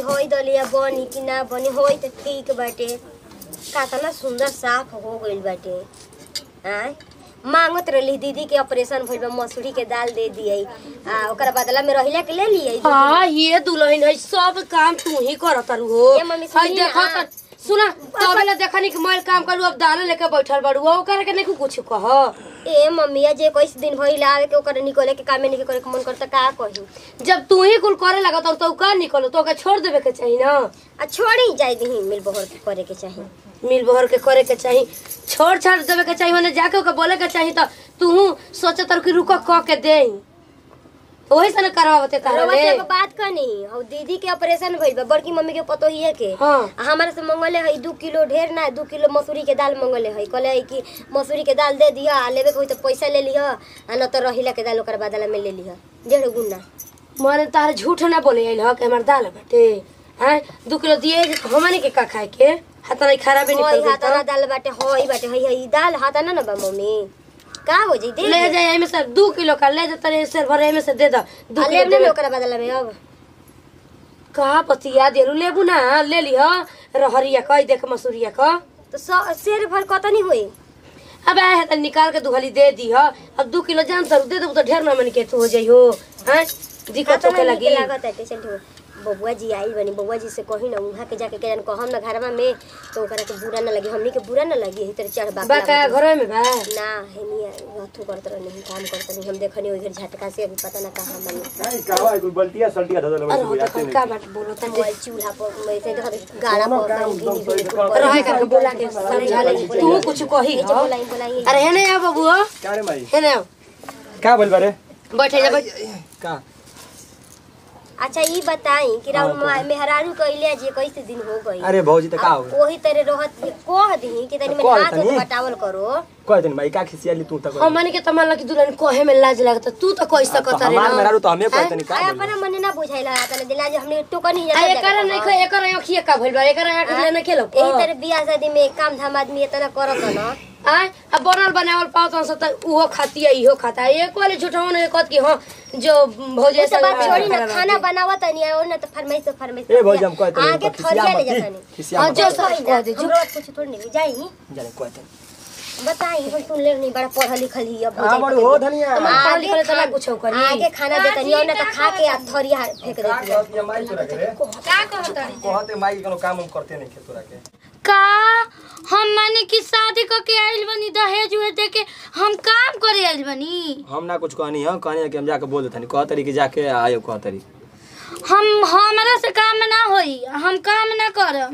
होई दलिया बनी कि ना बनी होई त ठीक बाटे कातना सुंदर साफ हो गइल बाटे आय मांगत रहली दीदी के ऑपरेशन भइल बा मसूरी के दाल दे दिए आ ओकरा बदला में रहिला के ले लिए हाँ ये दुल्हन है सब काम तू ही करत रहू हो ये मम्मी हाय सुनी ना, देखो हाँ। त सुना तबे ना देखनी कि मैं काम करू अब दाल लेके बैठल बाड़ू हो करे के नहीं कुछ कह ए मम्मिया जे कोई दिन भइल आवे के ओकर निकले के कामे नहीं करे के मन करता का कही जब तू ही कुल करे लगा तो तू का निकलो तो ओके छोड़ देवे के चाहिए ना आ छोड़ी जाई दही मिल बहर के करे के चाही मिल बहर के करे के चाहिए छोड़ छाड़ देवे के चाहिए मने जाके ओके बोले के चाहिए तो तू सोचे तर कि रुको क के दे वही से ना करवावते रउआ तारे से एगो बात कहनी और दीदी के ऑपरेशन भइल बा बड़की मम्मी के पतो ही है के हाँ आ हमारे से मंगले है दू किलो ढेर ना दू किलो मसूरी के दाल मंगले है कहले है कि मसूरी के दाल दे दिया आ लेवे के होई तो पैसा ले लिह आ न तो रहिला के दाल ओकर बदला में ले लिह डेढ़ गुना माने तार झूठ ना बोले आइल ह कि हमार दाल बाटे हैं दू किलो दिए हमने के का खाए के हाथ नहीं खराब भी होई निकल हाथ ना दाल बाटे होई बाटे हई हई दाल हाथ ना ना बा मम्मी का हो जाई दे ले जाए एमे से दू किलो का ले जा तरे से भरे एमे से दे द दू आ किलो लेब दे ना ओकरा बदला में अब कहा पतिया देलू लेबू ना ले लिह रहरिया का देख मसूरिया का तो स- शेर भर कतनी होई अब आए है तो निकाल के दुहली दे दी ह अब दू किलो जान तर दे देबू तो ढेर ना मन के तू हो जाई हो हैं दिक्कत होके लगी लागत है टेंशन हो बबुआ जी आई बनी बबुआ जी से कही ना उहाँ के जाके के कहम ना घरवा में तो ओकरा के बुरा ना लगी हमनी के बुरा ना लगी ही तेरे चढ़ बाक बा का घरे में बा ना है नहीं रथू करत रहनी काम करत नहीं हम देखनी ओइ घर झटका से अभी पता ना कहां बनी नहीं कावा कोई बल्टिया सल्टिया धदल अरे बस हो देखो का बात बोलो ता मोबाइल चूल्हा पर मैं से देखत गाड़ा पर कहीं गिनी गिनी कुल पर रहे करके बोला के समझा ले तू कुछ कही नीचे ह बोलाई बोलाई अरे हेने आ बाबू हो क्या रे भाई हेने आओ का बोल बारे बैठे जा बैठ का अच्छा ई बताई कि राउर मेहरारू कइले जे कैसे दिन हो गई अरे भौजी त का हो अब वही तरह रहत कह दी कि तनी में कह हाथ तनी। उठ बटावल करो कह दिन भाई का खिसियाली तू तक हमन के तमन लगी दुल्हन कोहे में लाज लगता तू तो कह सकत रे हमार मेरा ना तो हमें कहते नहीं आ का अपना मने ना बुझाइला तने दिला जे हमने टोकन ही आ एकर नहीं को एकर अखिया का भइल बा एकर आंख ले ना खेलो एही तरह बियाह शादी में काम धाम आदमी इतना करत न आ अब बनल बनावल पावत हन त उहो खाती है इहो खाता है एक वाले झूठा ने कहत कि हां जो भौजे उ से सब बात छोड़ी ना खाना बनावत नहीं और ना तो फरमाइश तो फरमाइश ए भौजी हम कहते नहीं, आगे तो खिसिया थरिया ले मत, जाता खिसिया हाँ, मत। जो सब कह दे, जो- हमरो कुछ थोड़ी नहीं जाई जाने कहते बताई हम सुन ले नहीं बड़ा पढ़ल लिखल ही अब हां बड़ हो धनिया हम पढ़ आगे लिखल तो ना खा- कुछ करी आगे खाना देता नहीं और ना तो खा के आ थरिया फेंक का देती है कहत ये माई तोरा के रे का कहत कहते माई कोनो काम हम करते नहीं खे तोरा के का हम माने कि शादी क के आइल बनी दहेज उहे दे के हम काम करे आइल बनी हम ना कुछ कहनी है कहनी है कि हम जाके बोल देतनी कह तरी कि जाके आयो कह तरी हम हमरा से काम ना होई हम काम ना करम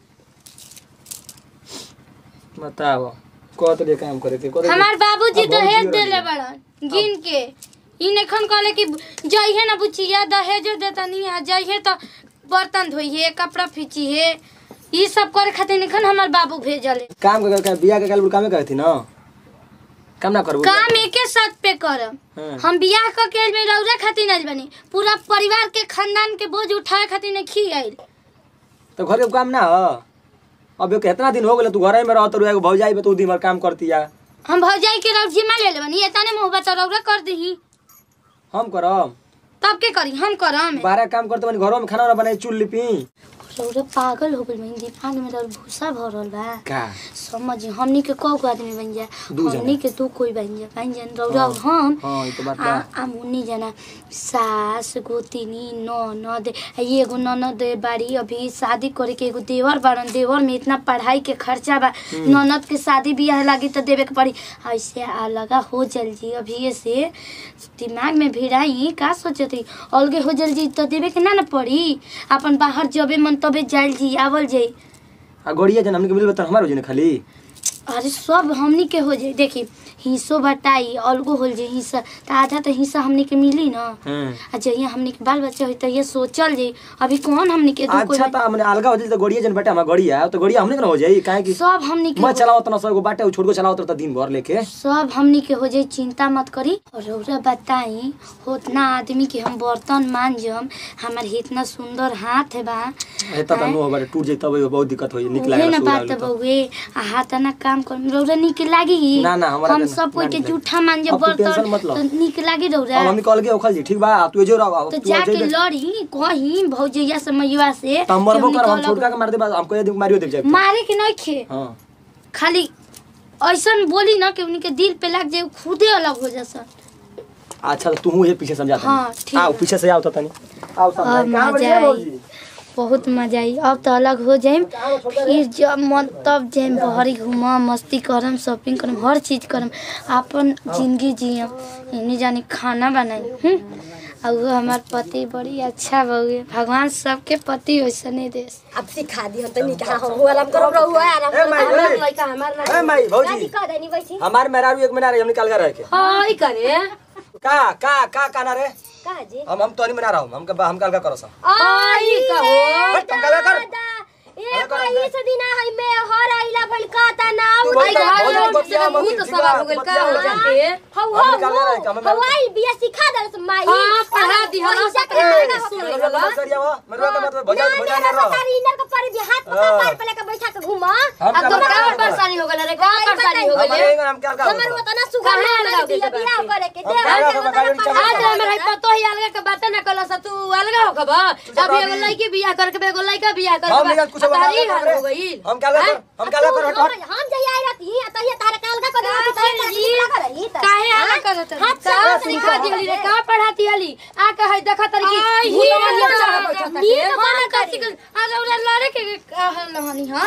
बताओ कह तरी काम करे के कह हमार बाबूजी अब दहेज भौजी देले रही। बड़न गिन के इन एखन कहले कि जइहे ना बुचिया दहेज देता नहीं है जइहे तो बर्तन धोइहे कपड़ा फीचिहे ई सब करे खातिर एखन हमार बाबू भेजले काम कर के बियाह के काल कामे करे थी ना काम ना करबो काम एके साथ पे करम हाँ। हम बियाह क के आइल बनी रौरा खातिर आइल बनी पूरा परिवार के खानदान के बोझ उठाए खातिर नहीं खी आइल तो घर के काम ना हो अब ये कितना दिन हो गेल तू घरे में रहत एगो भौजाई बे तू दिन भर काम करती या हम भौजाई के रौ जिम्मा ले ले बनी एतने मुंह बता रौरा कर दही हम करब तब के करी हम करम बारह काम करते बनी घरों में खाना वाना बनाई चूल लिपी रौरा पागल हो गइल बनी दिमाग में रौरा भूसा भरल बा का समझ हमनी के कौ गो आदमी बन जा दू जना। हमनी के दू कोई बन जा बन जा रौरा और हम हाँ, ई तो बात आ बा। आ मुन्नी जना सास गोतिनी ननद आ एगो ननद बाड़ी अभी शादी करे के एगो देवर बाड़न देवर में इतना पढ़ाई के खर्चा बा ननद के शादी बियाह लागी तो देवे के पड़ी ऐसे अलगा हो जल जी अभी से दिमाग में भिड़ाई का सोचती अलगे हो जल जी तो देवे के ना ना पड़ी अपन बाहर जबे मन तबे जाइल जी आवल जाई आ गोड़िया जन हमने के मिल बता हमार हो जने खाली अरे सब हमनी के हो जाई देखी हिस्सो बटाई अलगो होल जे हिस्सा त आधा तो हिस्सा हमनी के मिली ना हां आ जहिया हमनी के बाल बच्चा होई त ये सोचल जाई अभी कौन हमनी के दू कोई अच्छा त हमने अलगा हो जाई तो गोड़िया जन बेटा हमार गोड़िया तो गोड़िया हमने के ना हो जाई काहे कि सब हमनी के मैं हो- चलाओ तना सब बाटे छोड़ को चलाओ तो दिन भर लेके सब हमनी के हो जाई चिंता मत करी और रौरा बताई होतना आदमी के हम बर्तन मांजम हमार इतना सुंदर हाथ बा ए त नो बाटे टूट जाई तब बहुत दिक्कत होई निक उहे ना लागेला बात बउए आ हाथ ना काम काम करम रौरा निक लागी ना, ना, हमरा हम के सब कोई ना के निक लागी। जूठा मान जे अब तू बर्तन टेंशन मत लो। तो निक लागी रौरा अब हमनी कल के ओखल जी ठीक बा तू एजो रह अब तो तू जाके एजो लड़ी कहीं भौजैया से मैया से हम मरबो कि कर हम हमनी छोटका के मार दे बस हमको ये दिन मारियो दे जाए मारे के नहीं खे हां खाली ऐसन बोली ना कि उनके दिल पे लग जाए खुदे अलग हो जासन अच्छा तो तू ये पीछे समझा हाँ, ठीक आओ बा। पीछे से आओ तो तनी आओ समझा अब कहां मजा बढ़िया आई भौजी बहुत मजा आई अब तो अलग हो जाइम फिर जब मन तब जाइम बहरी घूमम मस्ती करम शॉपिंग करम हर चीज करम अपन जिंदगी जियम इन्हें जानी खाना बनाई हम्म और वो हमार पति बड़ी अच्छा बहुए भगवान सबके पति वैसने देश अब सिखा दी हम तो निकाह हम हुआ आराम करो रहो आराम ए माई हमार ए लइका हमार ना ए माई भौजी दादी कह देनी वैसी हमार मेहरारू एक महीना रहे हम निकाल के रह के हां ई करे का का का काना रे कहा जी हम हम तोनी मना रहा हूं हम का हम काल का करो सब आई कहो। हट, तुम काला कर। ए कोई से दिना है मैं हर आइला भल का ता ना तू उठाई बोल घर भौजी, में बतिया मत, मुंह तो ठीक सवार बा, हो गइल का बतिया हो मत। जाके हौ हम हौ निकाल रहे हैं, हमें हौ आई बिया सिखा दे से माई हाँ, पढ़ा दी, हाँ, पैसा सब के ए, लगा सुन हो ले। गइल। मरवा सरिया वो मरवा का मतलब भजा भजा ना रहो सारी इनर के पर भी हाथ पकड़ हाँ। पैर पे लेके बैठा के घुमा हम अब का तो का बताओ परेशानी हो गइल रे का परेशानी हो हमारे गइल एंगल हम क्या का हमर उतना सुगर कहाँ है लगाओ बिया के बिया बात करे के हम दे कहाँ हम लगाओ, गाड़ी में चला आज जाओ। हमर है पतो ही अलग के बात ना कल स तू अलग हो खबा अभी एगो लड़की बियाह करके बे एगो लड़का बियाह करके हम निकल कुछ बता तारी हाल हो गई हम क्या कर हम क्या कर हट हट हम जही आई रहती तहिया तारे काल का कर रहती तहिया तारे निकला करली त काहे आना करत है हाथ से का हाथ सिखा निकाल दिहली रे का पढ़ाती हली आ कहे देखा तरी की आई, भूलवा ही, लिया चला हाँ, बैठा था नीक के। बना का करी। अरे उधर लड़े के कहलहनी हम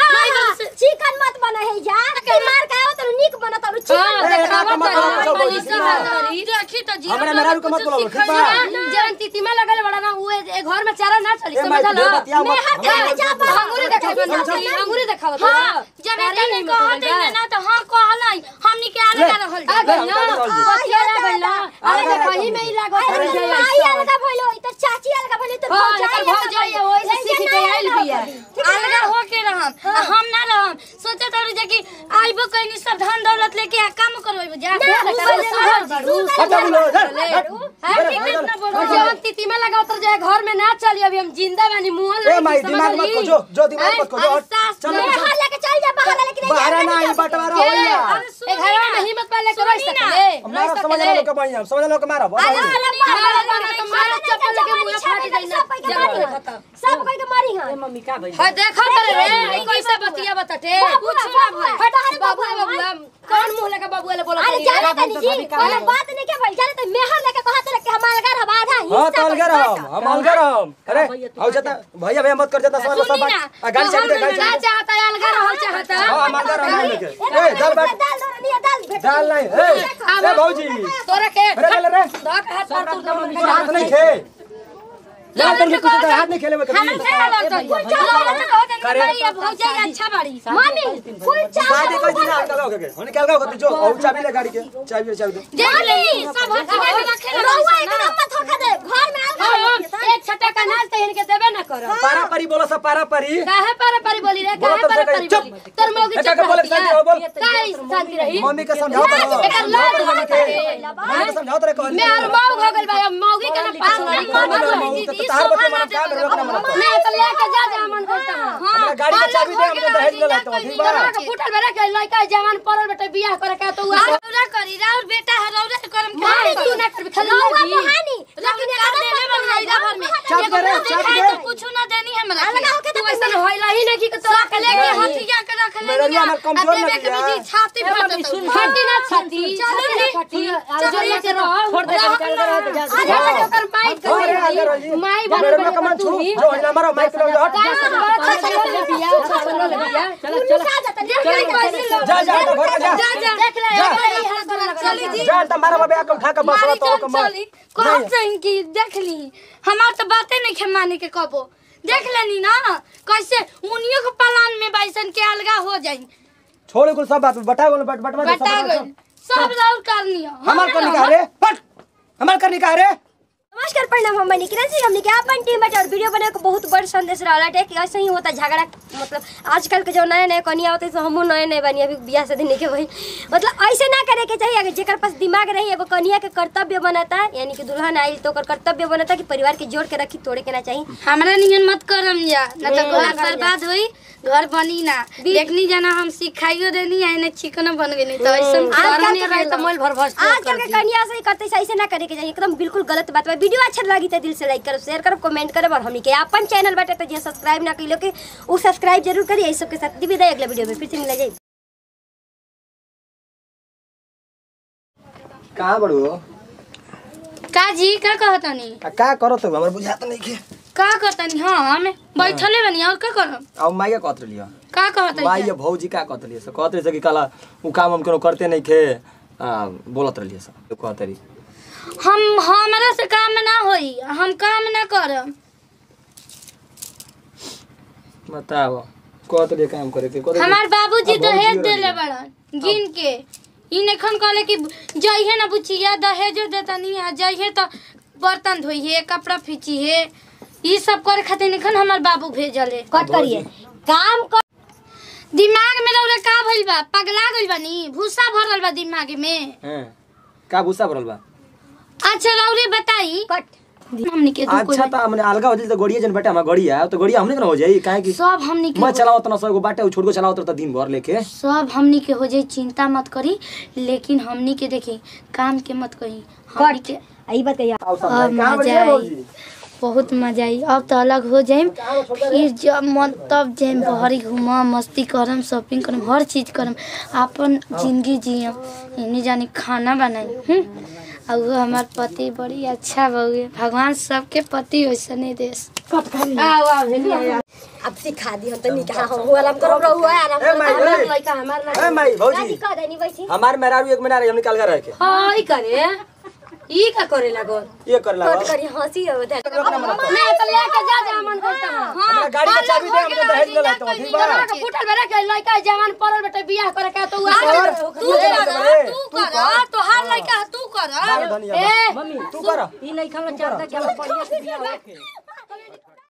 हां चिकन मत बना है जा के मार का तो निक बना तो हां चिकन ए, देखावा ना, तरी ना, ना, पली ना, से ना, तरी रखी त जी हमरा मेहरारू के मत बोलाओ, ठीक बा? जवन तितिमा लगल बड़ा ना उए ए घर में चारा ना चली ए, माई, समझल दे बतिया मत। मैं हाथ जा, में अंगूरी देखावा अंगूरी देखावा हाँ जब एकने कहत है ना तो हाँ कहलाई हमनी के आगे का रहल आ जा गइल ना बतिया गइल ना अरे आ देखो ही में ही लागो अरे कर जाए माई अलगा भइलो ई त चाची अलगा भइलो त हाँ, एकर भौजाई है, वही से सीख के आइल बिया। अलगा हो के रहम आ हम ना रहम सोचे तो जे कि आइबो कहीं सब धन दौलत लेके आ काम करबो जा हट बोलो हट जवन तितिमा लगाओ तो जाए घर में ना चली अभी हम जिंदा बानी मुंह ए माई दिमाग मत को जो जो दिमाग मत को जो हट चल बाहर लेके चल जा बाहर लेके नहीं बाहर ना आई बंटवारा होइया ए घर में हिम्मत पा लेके रह सकले हमारा समझ लो के बढ़िया समझ लो के मारो सब कोई के मारी हां मम्मी का भई हां देखो करे रे कैसे बतिया बताते कुछ ना भई हट बाबू बाबू कौन मुंह लगा बाबू वाले बोला अरे जाने तनी जी वाला बात नहीं के भाई जाने तो मेहर लेके कहत रहे कि हमारा घर हवा आधा हां तो अलगर हम हम अलगर हम अरे आओ जता भैया भैया मत कर जता समझ लो सब बात आ, गाड़ी चल दे गाड़ी का चल चाहता है अलगा रहल चाहता हां हम अलगर हम लेके ए दाल बाट दाल दो नहीं दाल भेट दाल नहीं ए ए भौजी तोरा के अरे ले रे दो के हाथ पर तू तोर हाथ नहीं खे ले तन के कुछ हाथ नहीं खेले में कभी अच्छा बाड़ी मम्मी फुल चावल शादी कोई दिन अलग हो गए होने क्या होगा जो और चाबी ले गाड़ी के चाबी चाबी दे देख ले सब रहुआ एकदम मत धोखा दे घर में अलगा एक छटा का नाच तो इनके देबे ना करो पारा परी बोलो सब पारा परी काहे पारा पारी बोली रे बोलो काहे तब पारा से पारी चुप। बोली तोर मौगी बेटा चुप के बोले शादी हो बोल काहे शांति रही मम्मी के समझाओ तो एकर लाज मम्मी के होता है। मम्मी के समझाओ तो कहली मैं और मौग हो गइल भाई अब मौगी के ना पास तो तार बच्चे मन काम में रोकना मन मैं तो लेके जा जा मन करता हां हमरा गाड़ी के चाबी दे हमके दहेज ले लेतो ठीक बा तोरा के फुटल बेरा के लइका जवान पड़ल बेटा बियाह करे का तो हुआ रौरा करी राउर बेटा है रौरा करम मारे तू ना कर खाली रहुआ लगी कहानी लेकिन का देले बन गई भर में चाप दे रे, चाप दे। तो कुछ ना देनी हमरा अलगा होके तू ऐसा होइला ही नहीं कि तोरा के लेके लेके हथिया के रख ले मेरा हमार कमजोर ना के किया। भी छाती फट सुन फटी ना छाती छाती ना फटी जो लेके रहो छोड़ दे निकल कर रहो जा जा जा कर माई अरे आगे रही कर माई बन मेरे में कमान छू जो हिला मारो माइक लो हट जा जा तो घर जा जा तो मारा बाबे आके उठा के बस तो के मार कहत सही कि देख ली हमार तो बातें नहीं खे माने के कबो देख लेनी ना कैसे उनियों के पलान में बाइसन के अलगा हो जाई छोड़ कुल सब बात बटा बोल बट बटवा दे बता सब गई सब राउर करनी हो हमार करनी का रे हट हमार करनी का रे नमस्कार प्रणाम हम बनी किरण सिंह हमने के अपन टीम बटे और वीडियो बनाए को बहुत बड़ संदेश रहा है कि ऐसे ही होता झगड़ा मतलब आजकल के जो नए नए कनिया होते हैं हमहू नए नए बनी अभी बियाह से नहीं के भाई मतलब ऐसे ना करे के चाहिए अगर जेकर पास दिमाग रही एगो कनिया के कर्तव्य बनता है यानी कि दुल्हन आई तो ओकर कर्तव्य बनता है कि परिवार के जोड़ के रखी तोड़े के ना चाहिए हमरा नियन मत करम जा ना तो घर बर्बाद होई घर बनी ना देखनी जाना हम सिखाइयो देनी है ना चिकन बन गई तो ऐसा आजकल के रहे तो मोल भर भर आजकल के कन्या से करते से ऐसे ना करे के चाहिए एकदम बिल्कुल गलत बात बा वीडियो अच्छा लगी तो दिल से लाइक करो शेयर करो कमेंट करो और हमनी के अपन चैनल बाटे तो जे सब्सक्राइब ना कइलो के वो सब्सक्राइब जरूर करिए इस सब के साथ विदाई अगले वीडियो में फिर से मिला जाए कहाँ बड़ू का जी का कहतनी आ का करो तो हमर बुझात नहीं के का कहतनी हाँ हम बैठले बनी और का करब अब माइया कहत लियो का कहतनी माई या भौजी का कहत लियो कहत रही कि कला उ काम हम कोनो करते नहीं थे आ, बोलत रहिए सब कहत रही हम हमरा से काम ना होई हम काम ना करब बताओ कहत रहिए काम करे के कहत रहिए- हमार बाबूजी अब दहेज भौजी देले रहिए। बड़न गिन के इ नखन कहले कि जइहे ना बुचिया दहेजो देता नहीं है जइहे तो बर्तन धोइहे कपड़ा फीचिहे ई सब करे खातिर नखन हमार बाबू भेजले कट करिए काम कर दिमाग में रौले का भइल बा पगला गइल बानी भूसा भरल बा दिमाग में हैं का भूसा भरल बा अच्छा रौले बताई कट हमनी के दू कोई अच्छा त हमने अलगा हो जाई त गड़िया जन बेटा हमार गड़िया तो गड़िया हमने के ना हो जाई काहे कि सब हमनी के मैं चलावत ना सब बाटे उ छोड़ को चलावत रहता दिन भर लेके सब हमनी के हो जाई चिंता मत करी लेकिन हमनी के देखी काम के मत कही हमनी के आई बात कहिए आओ सब अब कहाँ मजा बढ़िया आई भौजी? बहुत मजा आई अब तो अलग हो जाइम फिर जब मन तब जाइम बहरी घूमम मस्ती करम शॉपिंग करम हर चीज करम अपन जिंदगी जियम इन्हीं जानी खाना बनाई हम्म और वो हमार पति बड़ी अच्छा बहुए भगवान सबके पति वैसने देश आओ आओ हेलिया आओ। अब सिखा दी हम तो निकाह हम हुआ आराम करो रहुआ आराम ए माई हमार ए, लइका हमार ना ए माई भौजी दादी कह देनी वैसी हमार मेहरारू एक महीना रही हमने कल रह के हां ई करे ई का करे लागो ये कर लगा कट करी हंसी हो उधर मैं तो लेके जा जा मन करता हां हमरा गाड़ी का चाबी दे हमके दहेज ले लेता हूं ठीक बा के फुटल बेरे के लइका जवान पड़ल बेटे बियाह करे का तो आ कर, तू तू कर कर, तू तू कर तो हर लइका तू कर बार धनिया ए मम्मी तू कर ई नहीं खमला चाहता कि हम बढ़िया से बियाह होखे